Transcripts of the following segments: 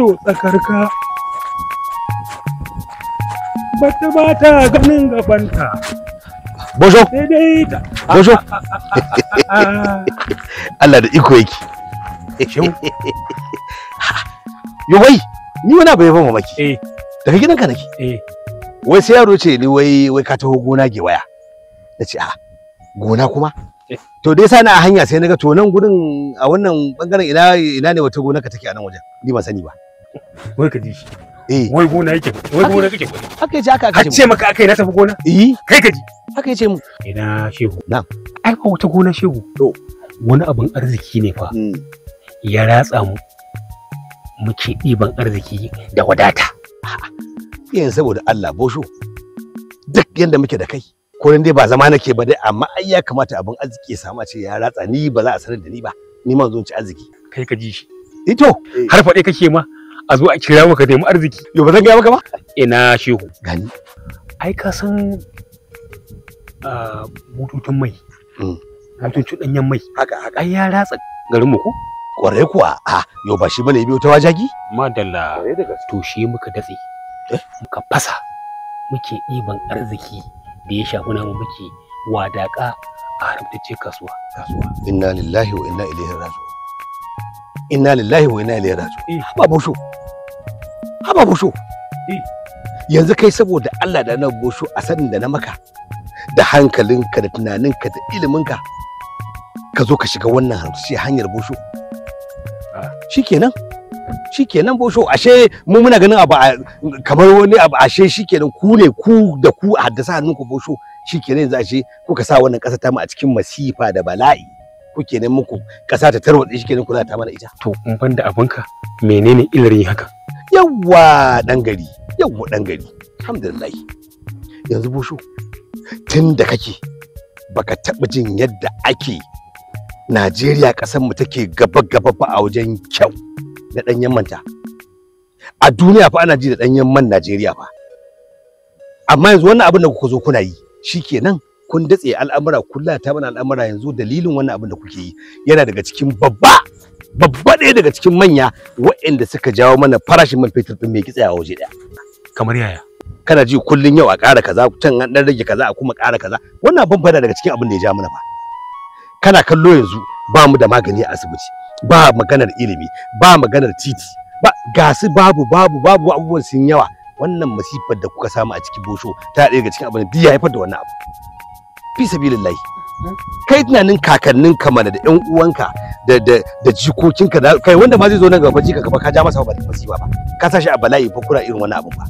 ido tsakarka bata ba ta ganin gabanta Bosho, sai dai ta Bosho. Ah, Allah da iko yake. Shehu. Yo wai, ni wani abu ya ban mamaki. eh Daga gidanka nake. eh Wai sai yaro ce ni wai wai ka taho gona ke waya. Na ce a gona kuma? Eh. To dai sani a hanya sai naga to nan gurin a wannan bangaren ina ina ne wata gona ka take a nan wajen. Ni ban sani ba. wai ka ji shi Eh, wai gona yake wai gona kake faɗi haka yace haka aka har ce. mu. ce maka akai na tafi gona Eh, kai ka ji haka yace mu. ina shehu Na'am. ai ba wata gona shehu To. wani abin arziki ne fa Mm. ya ratsa mu muke ɗiban arziki da wadata Yin saboda Allah bosho. Duk yanda muke da kai. Ko dai ba zama nake ba dai amma ai ya kamata abin arziki ya samu a ce ya ratsa ni ba za a sanar da ni ba. Ni ma zo in ci arziki. kai ka ji shi Ito, har faɗe kake ma a zo a kira maka nemi arziki yo ba zan gaya maka ba? ina shehu Gani. ai ka san ah, bututun mai Mm. bututun ɗanyen mai Haka haka. ai ya ratsa garin mu ko Kwarai kuwa, a yo ba shi bane biyo ta wajagi? madalla da gaske. to shi muka datse Eh? muka fasa muke ɗiban arziki da ya shafi namu muke wadaƙa a haramtacce kasuwa Kasuwa. Inna lillahi wa inna ilaihi raji'un. Inna lillahi wa inna ilaihi raji'un. Eh. Haba bosho. Haba bosho. Eh. Yanzu kai saboda Allah da na bosho a sanin da na maka da hankalinka da tunaninka da iliminka ka zo ka shiga wannan harshe hanyar bosho. Ah. Shikenan. Shikenan bosho ashe mu muna ganin abu a- kamar wani abu ashe shikenan ku ne ku da ku a haddasa hannunku bosho shikenan yanzu ashe kuka sa wannan ƙasa ta mu a cikin masifa da bala'i kuke nan muku ƙasa ta tarwatse shikenan kula ta mana ita to in ban da abinka menene ilarin haka yawwa dan gari yawwa dan gari alhamdulillah yanzu bosho tun da kake baka taɓa jin yadda ake Najeriya ƙasar mu take gaba gaba fa a wajen kyau da ɗanyen manta a duniya fa ana ji da ɗanyen man Najeriya fa amma yanzu wannan abin da kuka zo kuna yi shikenan kun datse al'amura kula ta mana al'amura yanzu dalilin wannan abin da kuke yi yana daga cikin babba babba ɗaya daga cikin manya waɗanda suka jawo mana farashin man fetur ɗin mai kitse a waje ɗaya kamar yaya kana ji kullun yau a ƙara kaza can an ɗan rage kaza a kuma ƙara kaza wannan abin fa yana daga cikin abin da ya ja mana fa kana kallo yanzu ba mu da magani a asibiti ba maganar ilimi ba maganar titi ba gasu babu babu babu abubuwan sun yawa wannan masifar da kuka samu a cikin bosho ta ɗaya daga cikin abin da ya haifar da wannan abu fi sabilillahi kai tunanin kakannin ka mana da ƴan uwanka da da da jikokinka da kai wanda ma zai zo nan gaba jika gaba ka ja masa ba masifa ba ka sa shi a bala'i fa kura irin wannan abin ba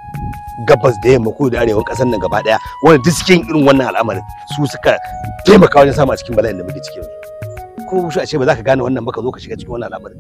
gabas da yamma ko da arewan ƙasar nan gaba ɗaya wanda duk cikin irin wannan al'amarin su suka taimaka wajen samu a cikin bala'in da muke ciki yanzu ko shi a ce ba za ka gane wannan ba ka zo ka shiga cikin wannan al'amarin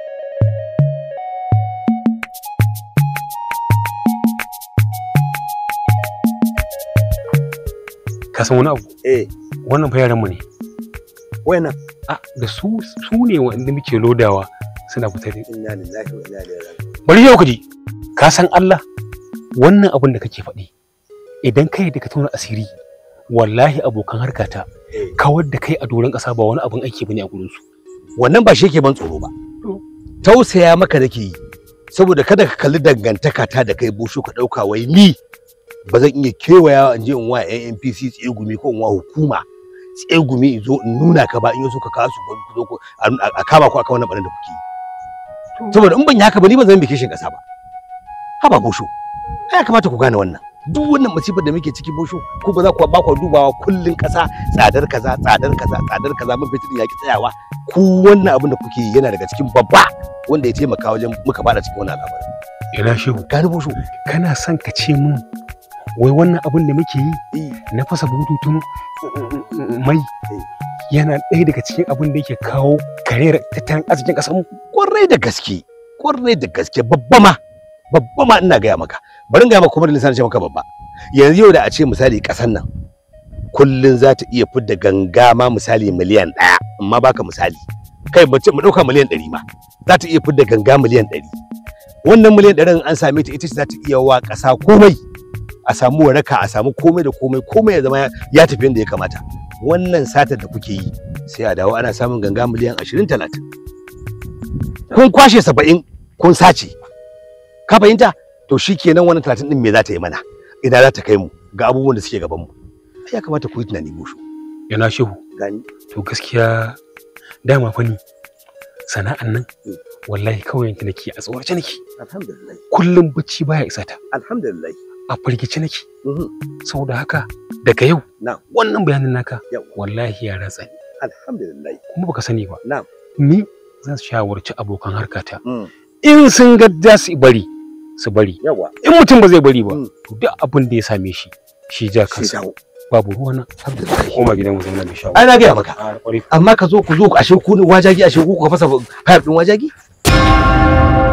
ka san wani abu eh wannan fa yaran mu ne wayannan a da su su ne wanda muke lodawa suna fita da inna lillahi wa inna ilaihi raji'un bari yau ka ji ka san Allah wannan abin da kake faɗi idan kai da ka tona asiri wallahi abokan harkata Eh. kawar da kai a doron ƙasa ba wani abin aiki bane a gurin su wannan ba shi yake ban tsoro ba To. tausaya maka nake yi saboda kada ka kalli dangantaka ta da kai bushu ka ɗauka wai ni ba zan iya kewaya in je in wa yan NPC tsegumi ko in wa hukuma tsegumi in zo in nuna ka ba in yaso ka kawo su ku zo ku a- a kama ku akan wannan barin da kuke yi saboda in ban yi haka ba ni ba zan bi kishin ƙasa ba haba bushu ya kamata ku gane wannan duk wannan masifar da muke ciki bushu ko ba za ku ba ku dubawa kullun ƙasa tsadar kaza tsadar kaza tsadar kaza mun fitin ya ki tsayawa ku wannan abin da kuke yi yana daga cikin babba wanda ya taimaka wajen muka fara cikin wannan al'amarin ina shehu gani bushu kana son ka ce mun wai wannan abin da muke yi na fasa bututun mai yana ɗaya daga cikin abin da yake kawo kariyar tattalin arzikin ƙasar mu kwarai da gaske kwarai da gaske babba ma babba ma ina gaya maka bari in gaya maka kuma da lissanin ce maka babba yanzu yau da a ce misali ƙasar nan kullun za ta iya fidda ganga ma misali miliyan ɗaya amma baka misali kai mu ce mu ɗauka miliyan ɗari ma za ta iya fidda ganga miliyan ɗari wannan miliyan ɗarin an same ta ita ce za ta iya wa ƙasa komai a samu waraka a samu komai da komai komai ya zama ya tafi yadda ya kamata wannan satar da kuke yi sai a dawo ana samun ganga miliyan ashirin talatin kun kwashe saba'in kun sace ka fahimta to shikenan wannan 30 din me za ta yi mana ina za ta kai mu ga abubuwan da suke gaban mu ai ya kamata ku yi tunani bushu yana shehu gani to gaskiya dama fa ni sana'an nan wallahi kawai yanki nake a tsorace nake alhamdulillah kullum bacci baya isa ta alhamdulillah a firgice nake Mhm. saboda haka daga yau Na'am. wannan bayanin naka Yau. wallahi ya ratsa ni alhamdulillah kuma baka sani ba Na'am. ni zan shawarci abokan harkata Mm. in sun ga za su bari su bari yawa in mutum ba zai bari ba Mm. to duk abin da ya same shi shi ja sai kansa dawo babu ruwana alhamdulillah koma gidan mu zauna mai shawo ai na gaya maka a kwarai amma ka zo ku zo ku ashe ku ne wajagi ashe ku ka fasa fayar din wajagi